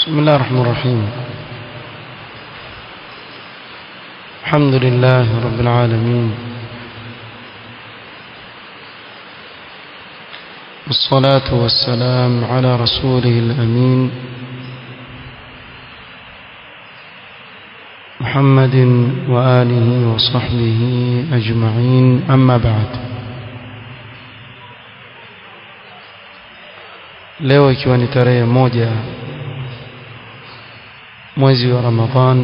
بسم الله الرحمن الرحيم الحمد لله رب العالمين والصلاة والسلام على رسوله الأمين محمد وآله وصحبه أجمعين أما بعد leo ikiwa ni tarehe moja mwezi wa Ramadhan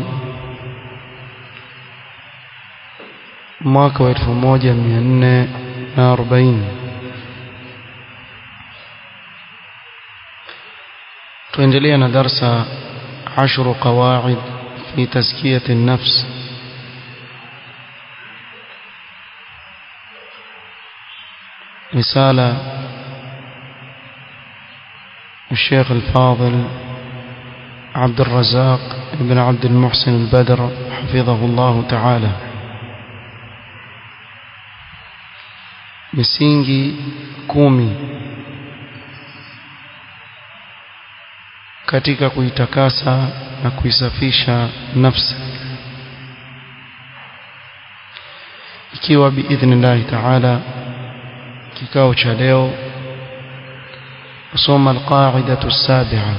mwaka wa 1440 tuendelea na darsa عشر قواعد في تزكية النفس رسالة الشيخ الفاضل عبد الرزاق بن عبد المحسن البدر حفظه الله تعالى misingi kumi katika kuitakasa na kuisafisha nafsi ikiwa biidhnillahi taala kikao cha leo kusoma alqaidatu sabia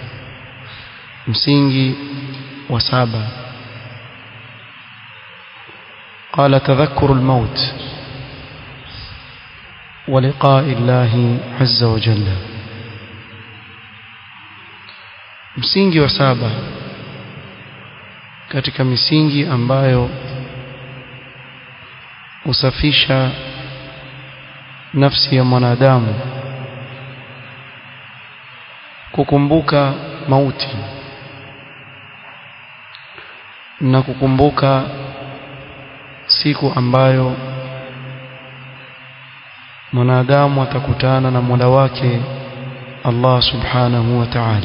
msingi wa saba قال تذكر الموت ولقاء الله عز وجل msingi wa saba katika misingi ambayo husafisha nafsi ya mwanadamu kukumbuka mauti na kukumbuka siku ambayo mwanadamu atakutana na Mola wake Allah Subhanahu wa Ta'ala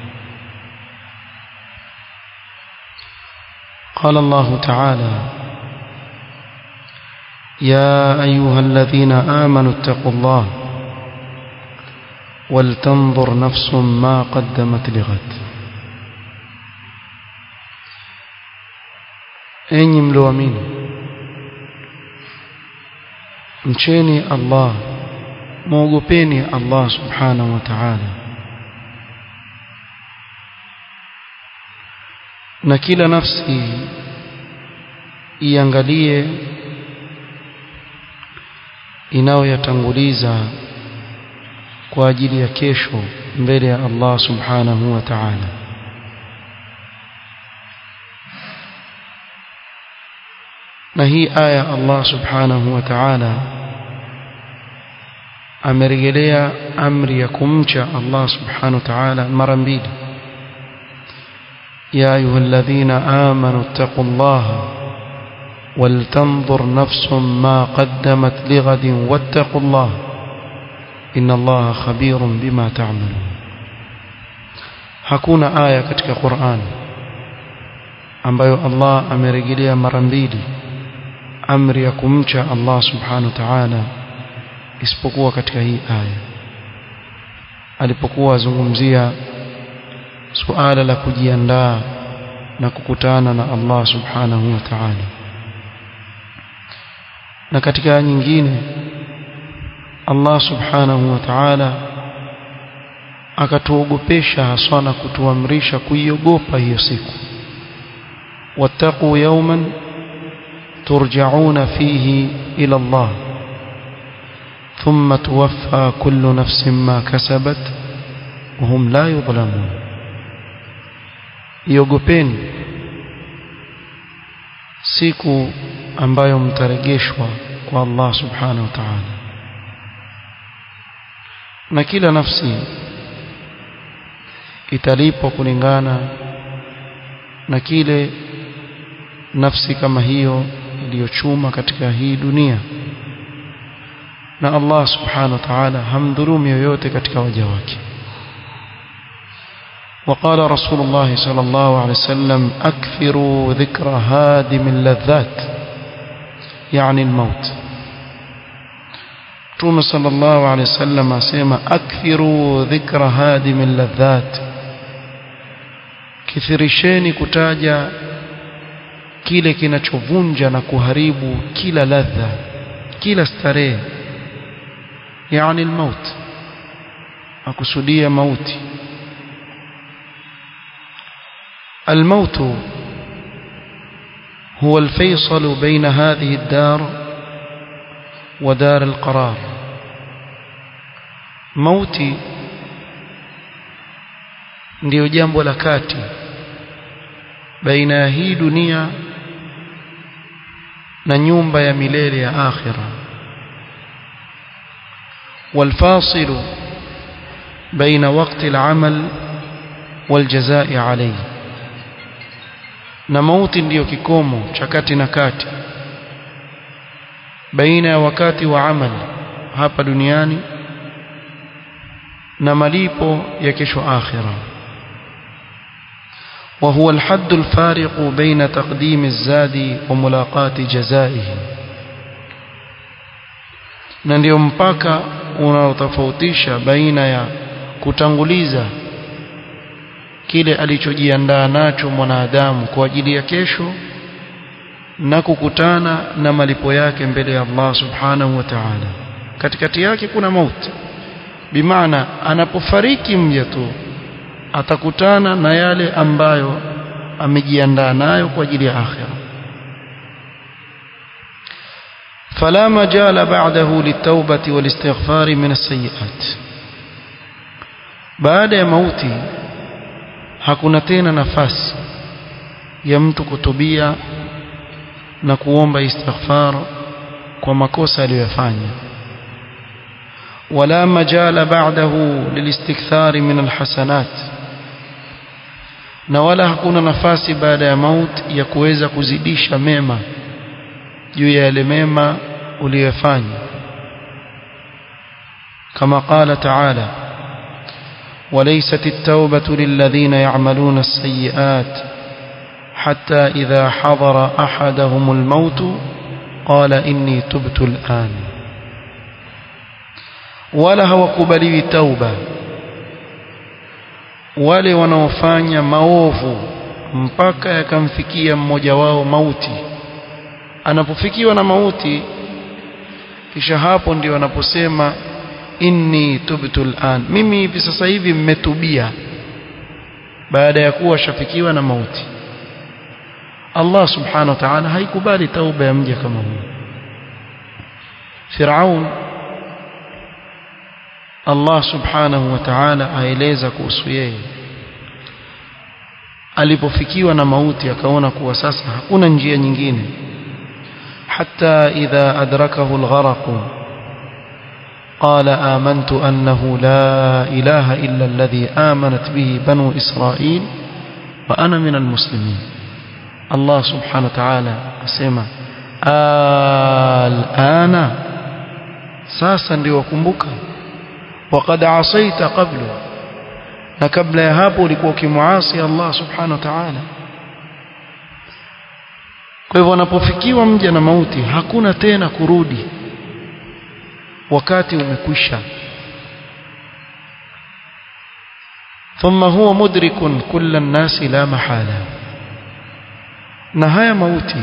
قال الله تعالى يا أيها الذين آمنوا اتقوا الله ولتنظر نفس ما قدمت لغد enyi mlioamini mcheni Allah muogopeni Allah subhanahu wa ta'ala na kila nafsi iangalie inayoyatanguliza kwa ajili ya kesho mbele ya Allah subhanahu wa ta'ala na hii aya Allah subhanahu wa ta'ala amerejelea amri ya kumcha Allah subhanahu wa ta'ala mara mbili يا أيها الذين آمنوا اتقوا الله ولتنظر نفس ما قدمت لغد واتقوا الله إن الله خبير بما تعملون hakuna aya katika Qur'an ambayo Allah amerejelea mara mbili amri ya kumcha Allah subhanahu wa ta'ala isipokuwa katika hii aya alipokuwa azungumzia suala la kujiandaa na kukutana na Allah subhanahu wa ta'ala na katika nyingine Allah subhanahu wa ta'ala akatuogopesha haswa na kutuamrisha kuiogopa hiyo siku wattaqu yawman turja'una fihi ila Allah thumma tuwaffa kullu nafsin ma kasabat wa hum la yudhlamun iogopeni siku ambayo mtaregeshwa kwa Allah subhanahu wa ta'ala na kila nafsi italipwa kulingana na kile nafsi kama hiyo iliyochuma katika hii dunia na Allah subhanahu wa ta'ala hamdhulumu yoyote katika waja wake وقال رسول الله صلى الله عليه وسلم أكثروا ذكر هادم اللذات يعني الموت Mtume sallallahu alaihi wasallam asema akthiru dhikra hadim ladhat kithirisheni kutaja kile kinachovunja na kuharibu kila ladha kila starehe yani almaut akusudia mauti الموت هو الفيصل بين هذه الدار ودار القرار موتي ndio jambo la kati baina ya hii dunia na nyumba ya milele ya akhira والفاصل بين وقت العمل والجزاء عليه na mauti ndiyo kikomo cha kati na kati baina ya wakati wa amali hapa duniani na malipo ya kesho akhira وهو الحد الفارق بين تقديم الزاد وملاقاة جزائه na ndio mpaka unaotofautisha baina ya kutanguliza kile alichojiandaa nacho mwanadamu kwa ajili ya kesho na kukutana na malipo yake mbele ya Allah subhanahu wa ta'ala katikati yake kuna mauti bimaana anapofariki mja tu atakutana na yale ambayo amejiandaa nayo kwa ajili ya akhira فلا مجال بعده للتوبة والاستغفار من السيئات بعد ya mauti hakuna tena nafasi ya mtu kutubia na kuomba istighfar kwa makosa aliyofanya wala majala ba'dahu lilistikthar min alhasanat na wala hakuna nafasi baada ya mauti ya kuweza kuzidisha mema juu ya yale mema uliyofanya kama qala ta'ala وليست التوبة للذين يعملون السيئات حتى إذا حضر أحدهم الموت قال إني تبت الآن ولا هو قبلي توبة wale wanaofanya maovu mpaka yakamfikia mmoja wao mauti anapofikiwa na mauti kisha hapo ndio anaposema inni tubtu al'an mimi hivi sasa hivi mmetubia baada ya kuwa shafikiwa na mauti Allah subhanahu wa ta'ala haikubali tauba ya mja kama huyo Firaun Allah subhanahu wa ta'ala aeleza kuhusu yeye alipofikiwa na mauti akaona kuwa sasa hakuna njia nyingine hatta idha adrakahu algharaq قال آمنت أنه لا إله إلا الذي آمنت به بنو إسرائيل وأنا من المسلمين الله سبحانه وتعالى أسمى الآن ساسا ليوكمبك وقد عصيت قبل قبل يهاب لكوك معاصي الله سبحانه وتعالى kwa hivyo anapofikiwa mja na mauti hakuna tena kurudi wakati umekwisha thumma huwa mudrikun kulla nnasi la mahala na haya mauti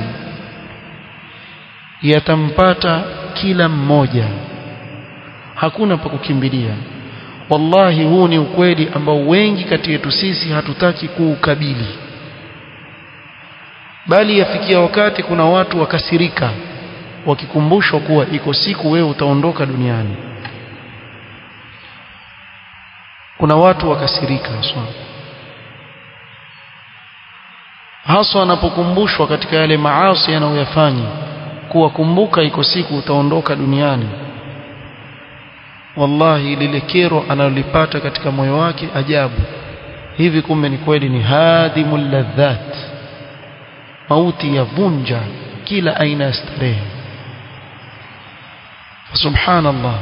yatampata kila mmoja hakuna pa kukimbilia wallahi huu ni ukweli ambao wengi kati yetu sisi hatutaki kuukabili bali yafikia wakati kuna watu wakasirika wakikumbushwa kuwa iko siku wewe utaondoka duniani kuna watu wakasirika haswa haswa anapokumbushwa katika yale maasi anayoyafanya kuwa kumbuka iko siku utaondoka duniani wallahi lile kero analolipata katika moyo wake ajabu hivi kumbe ni kweli ni hadhimul ladhat mauti yavunja kila aina ya starehe subhanallah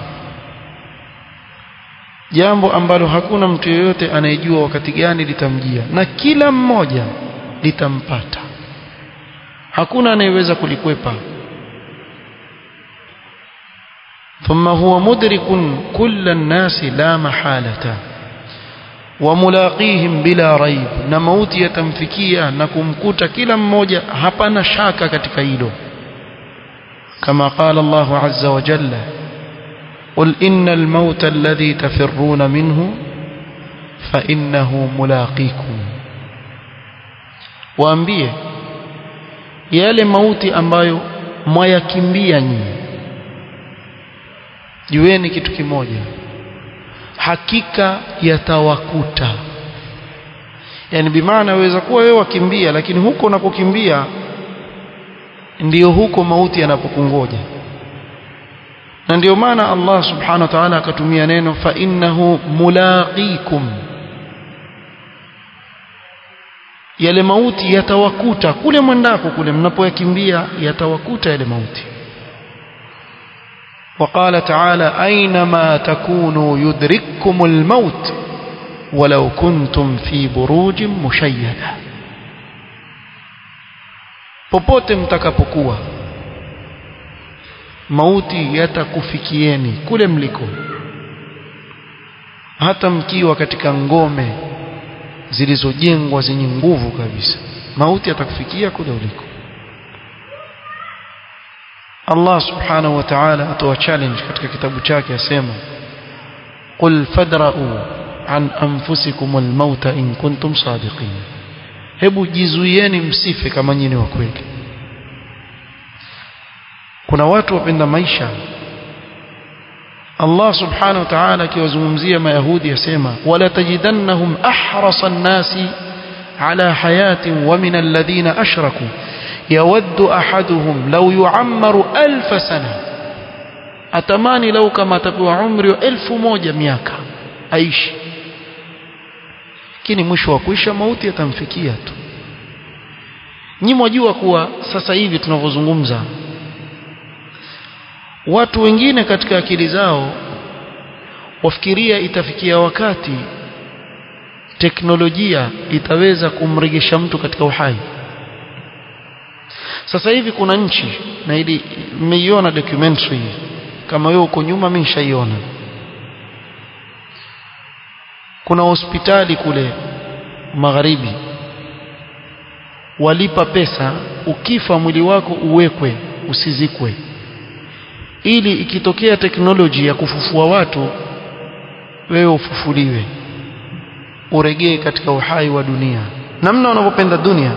jambo ambalo hakuna mtu yeyote anayejua wakati gani litamjia na kila mmoja litampata hakuna anayeweza kulikwepa ثم هو مدرك كل الناس لا محالة وملاقيهم بلا ريب na mauti yatamfikia na kumkuta kila mmoja hapana shaka katika hilo kama qala Allah azza wa jalla قل إن الموت الذي تفرون منه فإنه ملاقيكم waambie yale mauti ambayo mwayakimbia nyinyi jueni kitu kimoja hakika yatawakuta yani bimaana waweza kuwa wewe wakimbia lakini huko unakokimbia ndiyo huko mauti yanapokungoja na ndio maana Allah subhanahu wa ta'ala akatumia neno fa innahu mulaqikum yale mauti yatawakuta kule mwendako kule mnapoyakimbia yatawakuta yale mauti وقال تعالى أينما تكونوا يدرككم الموت ولو كنتم في بروج مشيدة popote mtakapokuwa mauti yatakufikieni kule mliko hata mkiwa katika ngome zilizojengwa zenye nguvu kabisa mauti yatakufikia kule uliko Allah subhanahu wa ta'ala atoa challenge katika kitabu chake asema qul fadra'u an anfusikum almauta in kuntum sadiqin hebu jizuieni msife kama nyinyi wa kweli kuna watu wapenda maisha Allah subhanahu wa ta'ala akiwazungumzia mayahudi yasema wala tajidannahum ahrasa an-nasi ala hayatin wa min alladhina ashraku يود أحدهم لو يعمر ألف سنة أتماني لو كما تبوى عمري ألف موجة مياكا أيش kini mwisho wa kuisha mauti yatamfikia tu nyi mwajua kuwa sasa hivi tunavyozungumza watu wengine katika akili zao wafikiria itafikia wakati teknolojia itaweza kumregesha mtu katika uhai sasa hivi kuna nchi na ili mmeiona documentary kama wewe uko nyuma mimi nishaiona kuna hospitali kule magharibi walipa pesa ukifa mwili wako uwekwe usizikwe ili ikitokea teknoloji ya kufufua watu wewe ufufuliwe uregee katika uhai wa dunia namna wanavyopenda dunia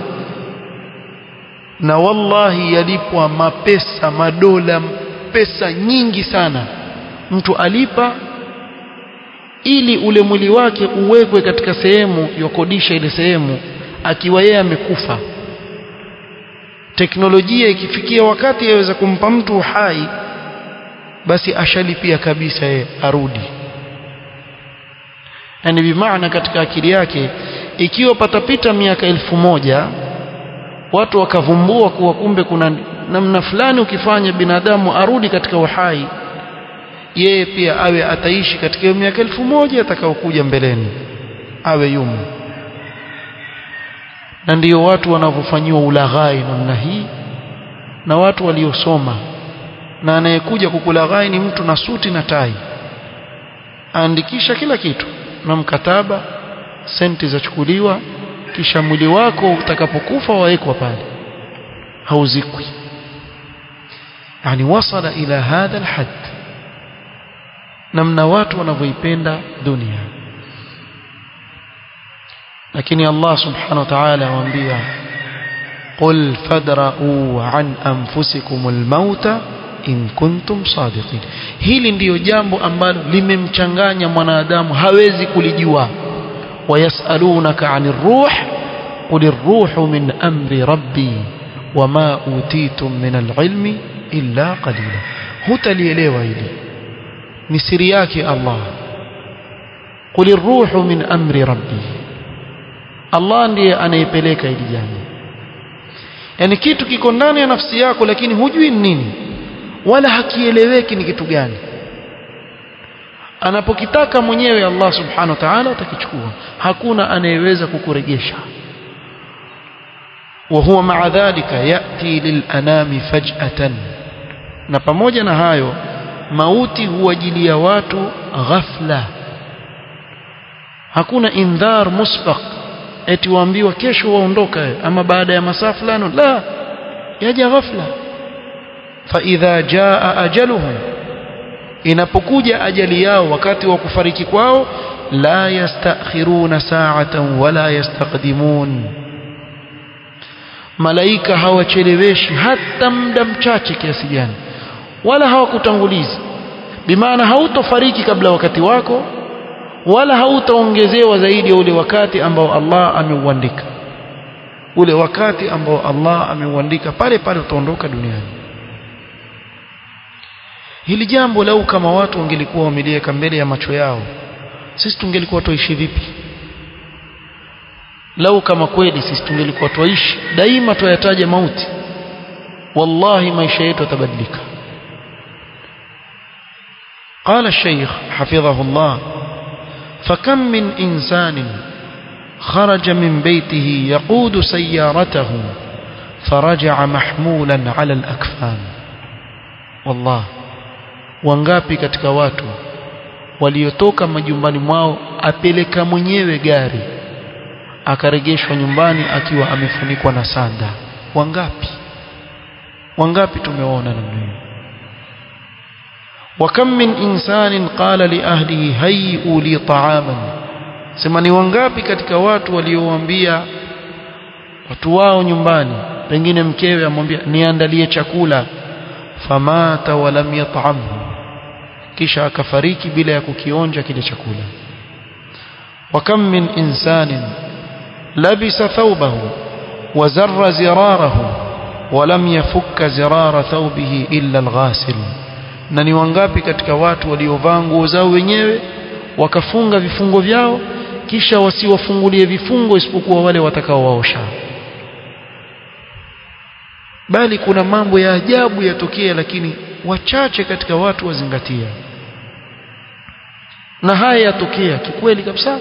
na wallahi yalipwa mapesa madola pesa nyingi sana mtu alipa ili ule mwili wake uwekwe katika sehemu yokodisha ile sehemu akiwa yeye amekufa teknolojia ikifikia wakati yaweza kumpa mtu uhai basi ashalipia kabisa yeye arudi yani bimaana katika akili yake ikiwa patapita miaka elfu moja watu wakavumbua kuwa kumbe kuna namna fulani ukifanya binadamu arudi katika uhai yeye pia awe ataishi katika hiyo miaka elfu moja atakaokuja mbeleni awe yumo na ndiyo watu wanavyofanyiwa ulaghai namna hii na watu waliosoma na anayekuja kukulaghai ni mtu na suti na tai aandikisha kila kitu na mkataba senti zachukuliwa kisha mwili wako utakapokufa wawekwa pale hauzikwi yani wasala ila hadha alhad namna watu wanavyoipenda dunia lakini Allah subhanahu wa ta'ala awaambia qul fadra'u an anfusikum almauta in kuntum sadiqin hili ndiyo jambo ambalo limemchanganya mwanadamu hawezi kulijua ويسألونك عن الروح قل الروح من أمر ربي وما أوتيتم من العلم إلا قليلا هتليليوا إلي نسرياك الله قل الروح من أمر ربي الله ndiye anayepeleka hili jambo yani kitu kiko ndani ya nafsi yako lakini hujui nini wala hakieleweki ni kitu gani anapokitaka mwenyewe Allah subhanahu wa ta'ala atakichukua hakuna anayeweza kukurejesha وهو مع ذلك يأتي للأنام فجأة na pamoja na hayo mauti huwajilia watu ghafla hakuna indhar musbaq eti waambiwa kesho waondoka ama baada ya masaa fulani la yaja ghafla fa idha jaa ajaluhum inapokuja ajali yao wakati wa kufariki kwao la yastakhiruna sa'atan wala yastaqdimun malaika hawacheleweshi hata muda mchache kiasi gani wala hawakutangulizi bimaana hautofariki kabla wakati wako wala hautaongezewa zaidi ya ule wakati ambao Allah ameuandika ule wakati ambao Allah ameuandika pale pale utaondoka duniani hili jambo lau kama watu wangelikuwa wameliweka mbele ya macho yao sisi tungelikuwa tuishi vipi lau kama kweli sisi tungelikuwa tuishi daima tuyataja mauti wallahi maisha yetu yatabadilika قال الشيخ حفظه الله فكم من إنسان خرج من بيته يقود سيارته فرجع محمولا على الأكفان والله wangapi katika watu waliotoka majumbani mwao apeleka mwenyewe gari akarejeshwa nyumbani akiwa amefunikwa na sanda wangapi wangapi tumeona namna hiyo وكم من إنسان قال لأهله هيئوا لي طعاما sema ni wangapi katika watu waliowaambia watu wao nyumbani pengine mkewe amwambia niandalie chakula famata walam yat'amhu kisha akafariki bila ya kukionja kile chakula وكم من إنسان لبس ثوبه وزر زراره ولم يفك زرار ثوبه إلا الغاسل na ni wangapi katika watu waliovaa nguo zao wenyewe wakafunga vifungo vyao kisha wasiwafungulie vifungo isipokuwa wale watakaowaosha bali kuna mambo ya ajabu yatokea lakini wachache katika watu wazingatia na haya yatokea kikweli kabisa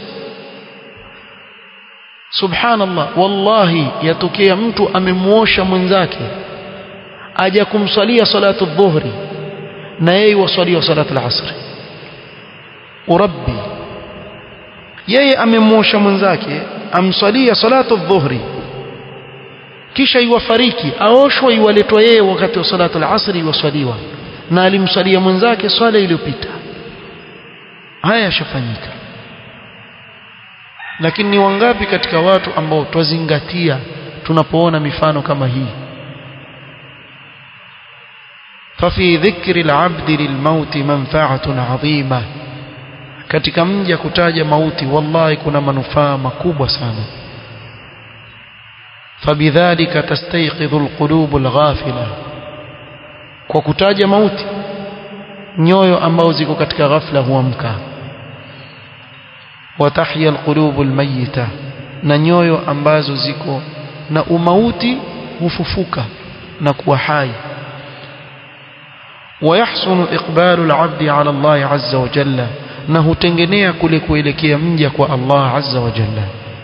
subhanallah wallahi yatokea mtu amemuosha mwenzake aja kumswalia salatu dhuhri na yeye waswalia salatu al-asr urabbi yeye amemwosha mwenzake amswalia salatu dhuhri kisha iwafariki aoshwa iwaletwa yeye wakati wa salatu al-asr iwaswaliwa na alimswalia mwenzake swala iliyopita haya yashafanyika lakini ni wangapi katika watu ambao twazingatia tunapoona mifano kama hii ففي ذكر العبد للموت منفعة عظيمة katika mja kutaja mauti wallahi kuna manufaa makubwa sana fabidhalika tastayqidhu alqulub alghafila kwa kutaja mauti nyoyo ambao ziko katika ghafla huamka watahya alqulub almayita na nyoyo ambazo ziko na umauti hufufuka na kuwa hai ويحسن إقبال العبد على الله عز وجل أنه تنجنيا كل كويلكي مجك الله عز وجل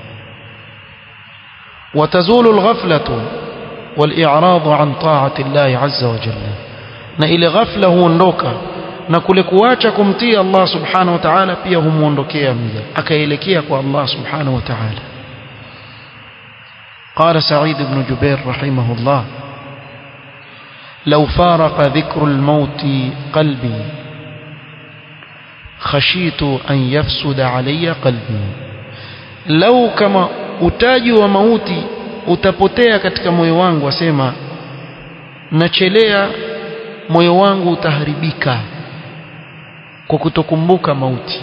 وتزول الغفلة والإعراض عن طاعة الله عز وجل نإلى غفلة ونdoka na kule kuacha kumtii Allah subhanahu wa ta'ala pia humuondokea mja akaelekea kwa Allah subhanahu wa ta'ala قال سعيد بن جبير رحمه الله لو فارق ذكر الموت قلبي خشيت أن يفسد علي قلبي لو كما utaji wa mauti utapotea katika moyo wangu wasema nachelea moyo wangu utaharibika kwa kutokumbuka mauti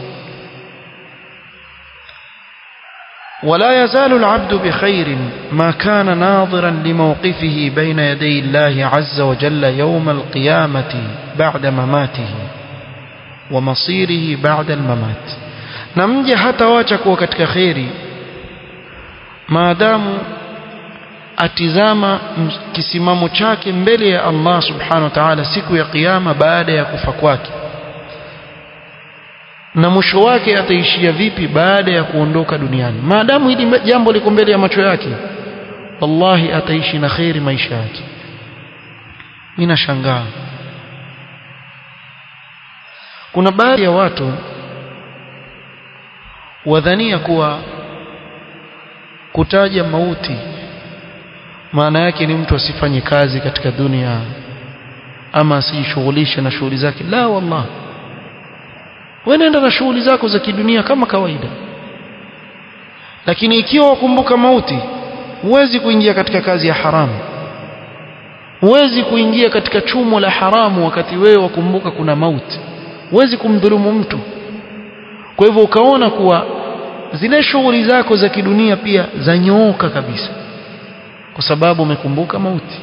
ولا يزال العبد بخير ما كان ناظرا لموقفه بين يدي الله عز وجل يوم القيامة بعد مماته ومصيره بعد الممات نمجي حتى واچك وكتك خيري ما دام atizama kisimamo chake mbele ya Allah subhanahu wa ta'ala siku ya kiyama baada ya kufa kwake na mwisho wake ataishia vipi baada ya kuondoka duniani maadamu hili jambo liko mbele ya macho yake wallahi ataishi na khairi maisha yake mimi nashangaa kuna baadhi ya watu wadhania kuwa kutaja mauti maana yake ni mtu asifanye kazi katika dunia ama asijishughulishe na shughuli zake la wallah wewe nenda na shughuli zako za kidunia kama kawaida lakini ikiwa wakumbuka mauti huwezi kuingia katika kazi ya haramu huwezi kuingia katika chumo la haramu wakati wewe wakumbuka kuna mauti huwezi kumdhulumu mtu kwa hivyo ukaona kuwa zile shughuli zako za kidunia pia zanyooka kabisa kwa sababu umekumbuka mauti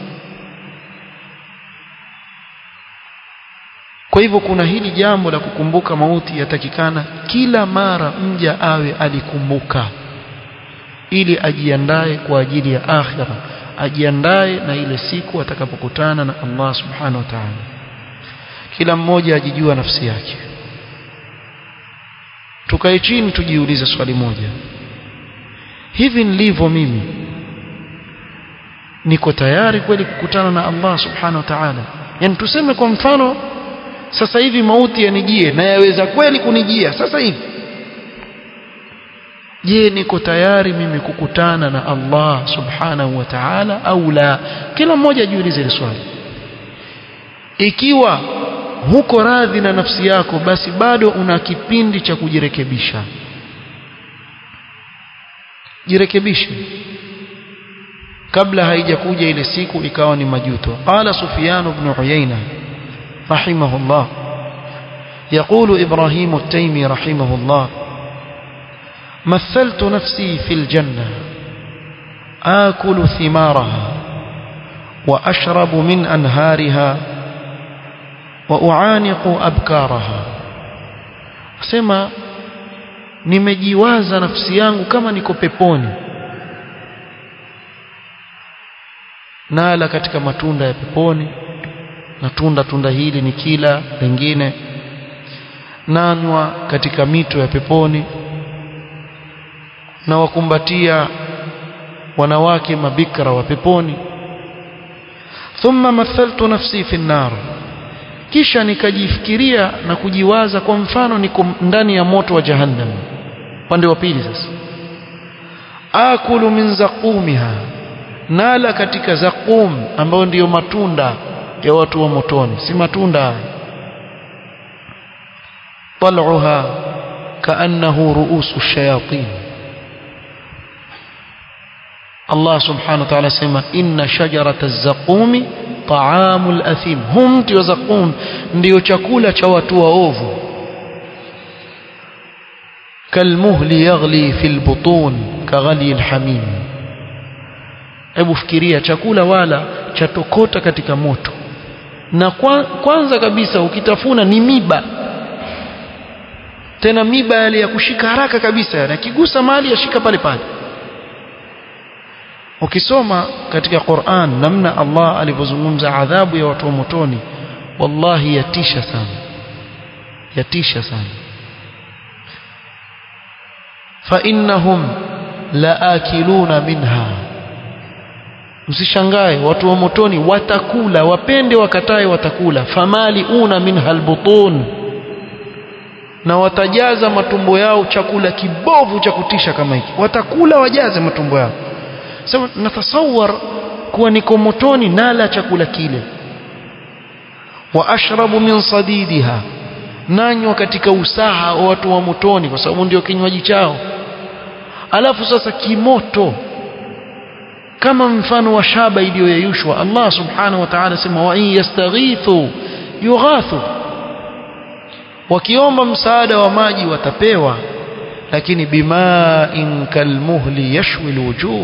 kwa hivyo kuna hili jambo la kukumbuka mauti yatakikana kila mara mja awe alikumbuka ili ajiandae kwa ajili ya akhira ajiandae na ile siku atakapokutana na Allah subhanahu wa ta'ala kila mmoja ajijua nafsi yake tukae chini tujiulize swali moja hivi nilivyo mimi niko tayari kweli kukutana na Allah subhanahu wa ta'ala yani tuseme kwa mfano sasa hivi mauti yanijie na yaweza kweli kunijia sasa hivi je niko tayari mimi kukutana na Allah subhanahu wa ta'ala au la kila mmoja ajiulize hili swali ikiwa huko radhi na nafsi yako basi bado una kipindi cha kujirekebisha jirekebishe kabla haijakuja ile siku ikawa ni majuto qala sufyan ibn uyayna rahimahullah يقول إبراهيم التيمي رحمه الله مثلت نفسي في الجنة آكل ثمارها وأشرب من أنهارها وأعانق أبكارها سما nimejiwaza nafsi yangu kama niko peponi nala katika matunda ya peponi na tunda tunda hili ni kila lingine nanywa katika mito ya peponi na wakumbatia wanawake mabikra wa peponi thumma mathaltu nafsi fi nar kisha nikajifikiria na kujiwaza kwa mfano niko ndani ya moto wa jahannam upande wa pili sasa akulu min zaqumiha nala katika zaqum ambayo ndiyo matunda ya watu wa motoni si matunda طلعها كأنه رؤوس الشياطين الله سبحانه وتعالى سمى إن شجرة الزقوم طعام الأثيم هم تيزقوم ndio chakula cha watu waovu كالمهل يغلي في البطون كغلي الحميم hebu fikiria chakula wala chatokota katika moto na kwanza kabisa ukitafuna ni miba tena miba yale ya kushika haraka kabisa na kigusa mali yashika pale pale ukisoma katika Qur'an namna Allah alivyozungumza adhabu ya watu wa motoni wallahi yatisha sana yatisha sana fa innahum laakiluna minha msishangae watu wa motoni watakula wapende wakatae watakula famali una minha albutun na watajaza matumbo yao chakula kibovu cha kutisha kama hiki watakula wajaze matumbo yao sema natasawar kuwa niko motoni nala chakula kile wa ashrabu min sadidiha nanywa katika usaha wa watu wa motoni kwa sababu ndio kinywaji chao alafu sasa kimoto kama mfano wa shaba iliyoyeyushwa Allah subhanahu wa ta'ala sema wa in yastaghithu yughathu wakiomba msaada wa maji watapewa lakini bima'in kalmuhli yashwi alwujuh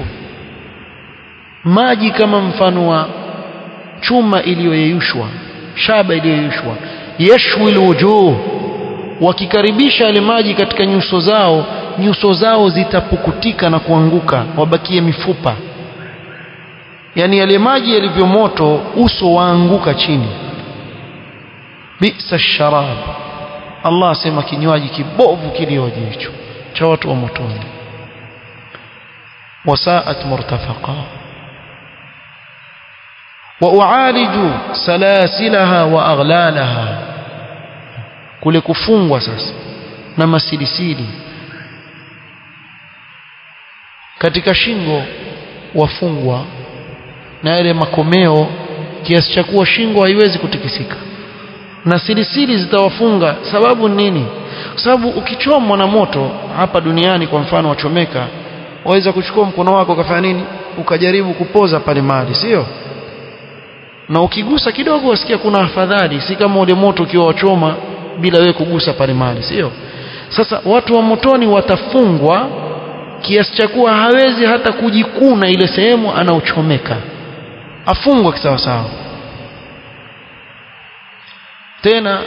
maji kama mfano wa chuma iliyoyeyushwa shaba iliyoyeyushwa yashwi alwujuh wakikaribisha yale maji katika nyuso zao nyuso zao zitapukutika na kuanguka wabakie mifupa yani yale maji yalivyo moto uso waanguka chini bisa sharab Allah asema kinywaji kibovu kilioje hicho cha watu wa motoni wasaat murtafaqa وأعالج سلاسلها وأغلالها kule kufungwa sasa na masilisili katika shingo wafungwa na yale makomeo kiasi cha kuwa shingo haiwezi kutikisika na silisili zitawafunga sababu nini kwa sababu ukichomwa na moto hapa duniani kwa mfano wachomeka waweza kuchukua mkono wako ukafanya nini ukajaribu kupoza pale mahali sio na ukigusa kidogo wasikia kuna afadhali si kama ule moto ukiwa wachoma bila wewe kugusa pale mahali sio sasa watu wa motoni watafungwa kiasi cha kuwa hawezi hata kujikuna ile sehemu anaochomeka afungwa kisawasawa tena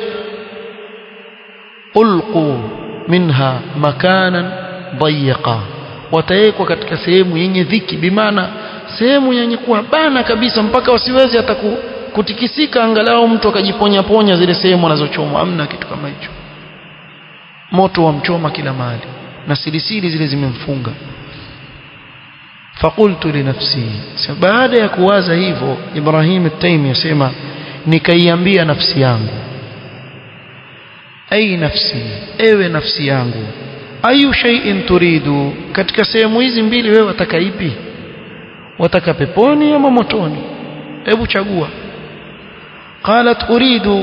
ulqu minha makanan dayiqa watawekwa katika sehemu yenye dhiki bimaana sehemu yenye kuwa bana kabisa mpaka wasiwezi hata kutikisika angalau mtu akajiponya ponya zile sehemu anazochomwa amna kitu kama hicho moto wamchoma kila mahali na silisili zile zimemfunga fakultu linafsi baada ya kuwaza hivyo Ibrahim at-Taymi asema nikaiambia nafsi yangu ai nafsi ewe nafsi yangu ayu shay'in turidu katika sehemu hizi mbili wewe wataka ipi wataka peponi ama motoni hebu chagua qalat uridu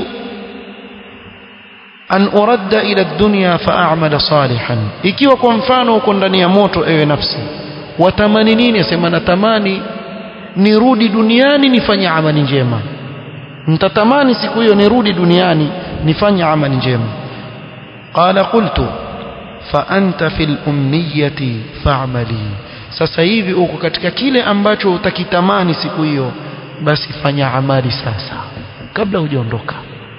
an uradda ila dunya fa'amala salihan ikiwa kwa mfano uko ndani ya moto ewe nafsi watamani nini asema natamani nirudi duniani nifanye amali njema nitatamani siku hiyo nirudi duniani nifanye amali njema qala qultu fa anta fil umniyati fa'mali sasa hivi uko katika kile ambacho utakitamani siku hiyo basi fanya amali sasa kabla hujaondoka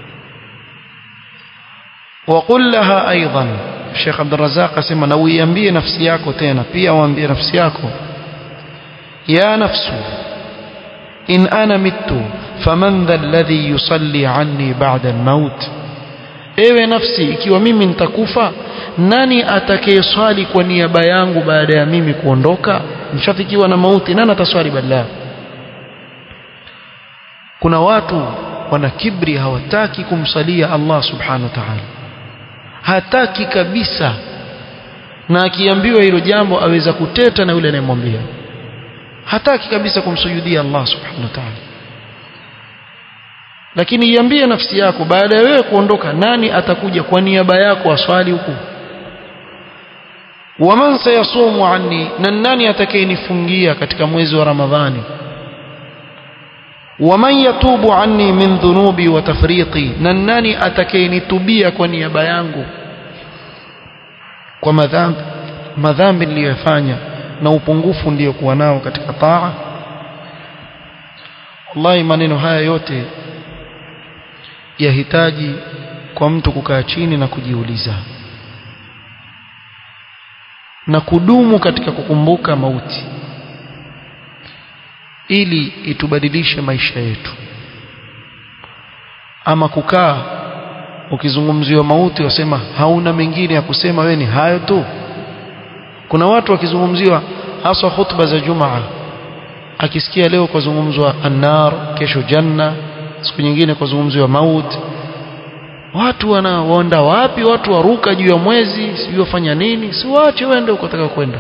وقل لها ايضا الشيخ عبد الرزاق اسمع na uiambie nafsi yako tena pia waambie nafsi yako ya nafsu in ana mittu faman dha alladhi yusalli anni ba'da al-maut ewe nafsi ikiwa mimi nitakufa nani atakayeswali kwa niaba yangu baada ya mimi kuondoka mshafikiwa na mauti nani ataswali badala kuna watu wana kibri hawataki kumsalia Allah subhanahu wa ta'ala hataki kabisa na akiambiwa hilo jambo aweza kuteta na yule anayemwambia hataki kabisa kumsujudia Allah subhanahu wa ta'ala lakini iambie nafsi yako baada ya wewe kuondoka nani atakuja kwa niaba yako aswali huku waman sayasumu anni na nani atakayenifungia katika mwezi wa ramadhani waman yatubu anni min dhunubi wa tafriqi na nani atakayenitubia kwa niaba yangu kwa madhambi madhambi niliyofanya na upungufu niliyokuwa nao katika taa wallahi maneno haya yote yahitaji kwa mtu kukaa chini na kujiuliza na kudumu katika kukumbuka mauti ili itubadilishe maisha yetu ama kukaa ukizungumziwa mauti wasema hauna mengine ya kusema wewe ni hayo tu kuna watu wakizungumziwa hasa hutuba za jumaa akisikia leo kuzungumzwa annar kesho janna siku nyingine kuzungumziwa mauti watu wanaenda wapi watu waruka juu ya mwezi sijui wafanya nini si waache wende ukotaka kwenda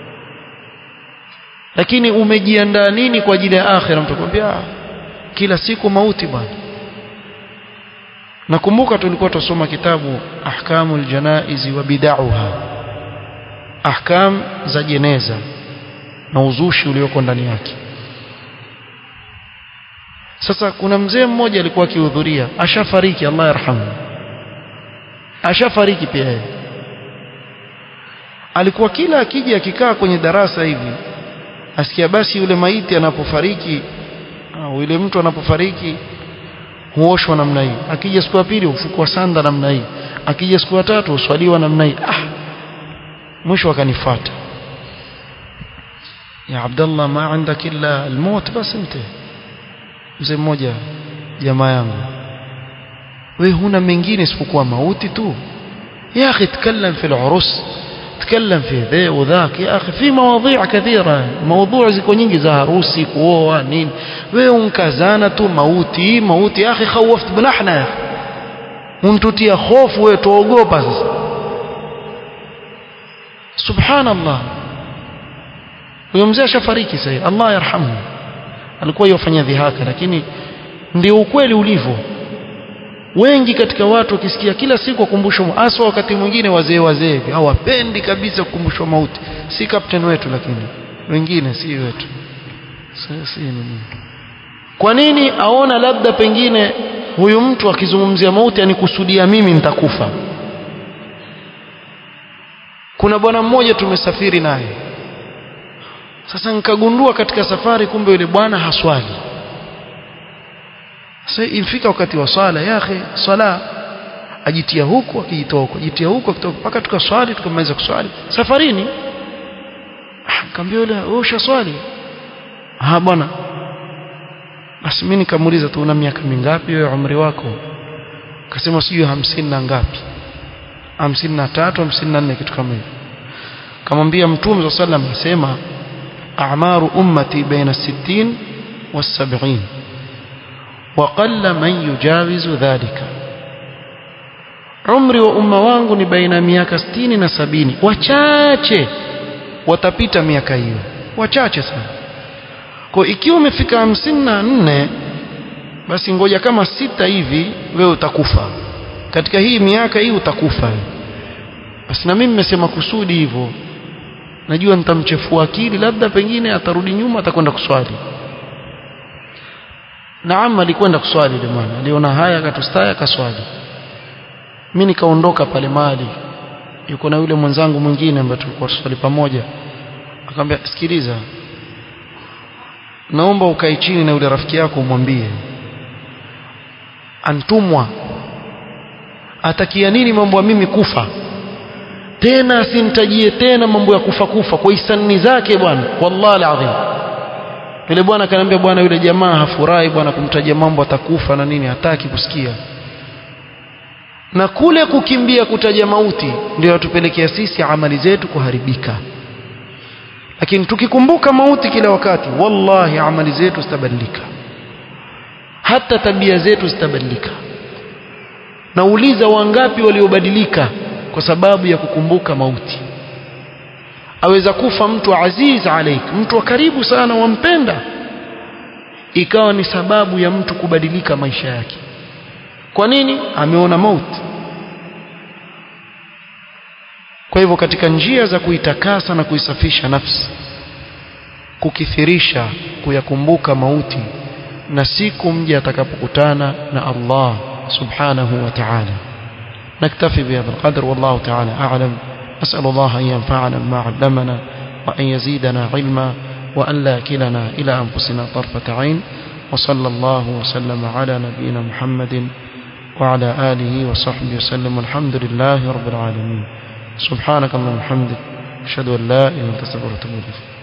lakini umejiandaa nini kwa ajili ya akhira mtu akwambia kila siku mauti bwana nakumbuka tulikuwa tusoma kitabu ahkamul janaizi wa bid'aha ahkam za jeneza na uzushi ulioko ndani yake sasa kuna mzee mmoja alikuwa akihudhuria ashafariki Allah yarhamu ashafariki pia yeye alikuwa kila akija akikaa kwenye darasa hivi asikia basi yule maiti anapofariki au yule mtu anapofariki huoshwa namna hii akija siku ya pili ufukwa sanda namna hii akija siku ya tatu uswaliwa namna hii ah mwisho akanifuata ya Abdullah ma عندك illa almaut bas انت mzee mmoja jamaa yangu wewe huna mengine isipokuwa mauti tu يا اخي تكلم في العرس تكلم في ذا وذاك يا اخي في مواضيع كثيره موضوع ziko nyingi za harusi kuoa nini wewe unkazana tu mauti mauti ya akhi khawft binahna ya untutia hofu wewe tuogopa sasa subhanallah huyo mzee ashafariki sasa Allah yarhamu alikuwa yofanya dhihaka lakini ndio ukweli ulivyo wengi katika watu wakisikia kila siku wakumbushwa hasa wakati mwingine wazee wazee hawapendi kabisa kukumbushwa mauti si captain wetu lakini wengine si wetu si nini kwa nini aona labda pengine huyu mtu akizungumzia mauti anikusudia mimi nitakufa kuna bwana mmoja tumesafiri naye sasa nikagundua katika safari kumbe yule bwana haswali sasa ifika wakati wa swala ya akhi swala ajitia huku akijitoa huku ajitia huku akitoka mpaka tukaswali tukamaliza kuswali safarini nikamwambia yule wewe ushaswali ah bwana basi mimi nikamuuliza tu una miaka mingapi wewe umri wako akasema sijui hamsini na ngapi hamsini na tatu hamsini na nne kitu kama hivyo kamwambia mtume saa sallam asema a'maru ummati baina sittin was-sab'in وقل من يجاوز ذلك umri wa umma wangu ni baina miaka 60 na sabini wachache watapita miaka hiyo wachache sana kwa ikiwa umefika hamsini na nne basi ngoja kama sita hivi wewe utakufa katika hii miaka hii utakufa basi na mimi nimesema kusudi hivyo najua nitamchefua akili labda pengine atarudi nyuma atakwenda kuswali Naam alikwenda kuswali yule mwana. Aliona haya akatustaya akaswali. Mimi nikaondoka pale mali. Yuko na yule mwenzangu mwingine ambaye tulikuwa tuswali pamoja. Akamwambia sikiliza. Naomba ukae chini na yule rafiki yako umwambie. Antumwa. Atakia nini mambo ya mimi kufa? Tena asimtajie tena mambo ya kufa kufa kwa hisani zake bwana. Wallahi alazim. Yule bwana akaniambia bwana yule jamaa hafurahi bwana kumtajia mambo atakufa na nini hataki kusikia. Na kule kukimbia kutaja mauti ndio yatupelekea sisi amali zetu kuharibika. Lakini tukikumbuka mauti kila wakati wallahi amali zetu zitabadilika. Hata tabia zetu zitabadilika. Nauliza wangapi waliobadilika kwa sababu ya kukumbuka mauti aweza kufa mtu aziz alaik mtu wa karibu sana wampenda ikawa ni sababu ya mtu kubadilika maisha yake kwa nini ameona mauti kwa hivyo katika njia za kuitakasa na kuisafisha nafsi kukithirisha kuyakumbuka mauti na siku mja atakapokutana na Allah subhanahu wa ta'ala naktafi bihadha alqadr wallahu ta'ala a'lam أسأل الله أن ينفعنا بما علمنا وأن يزيدنا علما وأن لا كلنا إلى أنفسنا طرفة عين وصلى الله وسلم على نبينا محمد وعلى آله وصحبه وسلم والحمد لله رب العالمين سبحانك اللهم وبحمدك أشهد أن لا إله إلا أنت أستغفرك وأتوب إليك